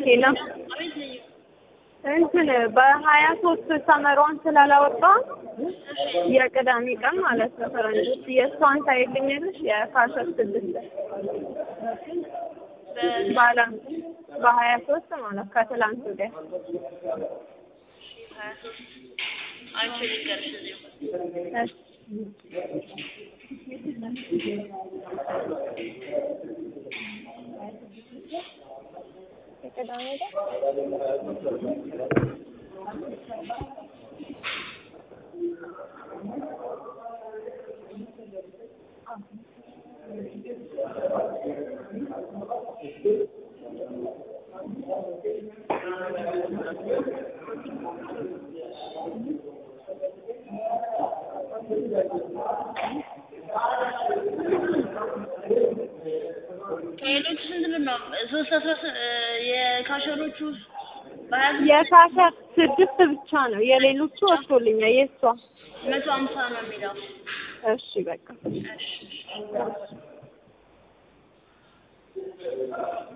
ሄሎ አቤት ልዩ እንትን በሀያ ሶስት ሰመሯን ስላላወጣ የቅዳሜ ቀን ማለት ነው ፈረንጆች የእሷን ታይልኛለሽ የካሸር ስድስት ባላ በሀያ ሶስት ማለት ከትላንት ወዲያ ሀያ ሶስት አይቼ ልንገርሽ እዚሁ እሺ የቅዳሜ ቀን ከሌሎቹ ስንት ብር ነው? ሶስት አስራ ስ- የካሸሮቹ በሀያ የካሸር ስድስት ብቻ ነው የሌሎቹ ወጥቶልኛል የእሷ መቶ ሀምሳ ነው የሚለው። እሺ በቃ እሺ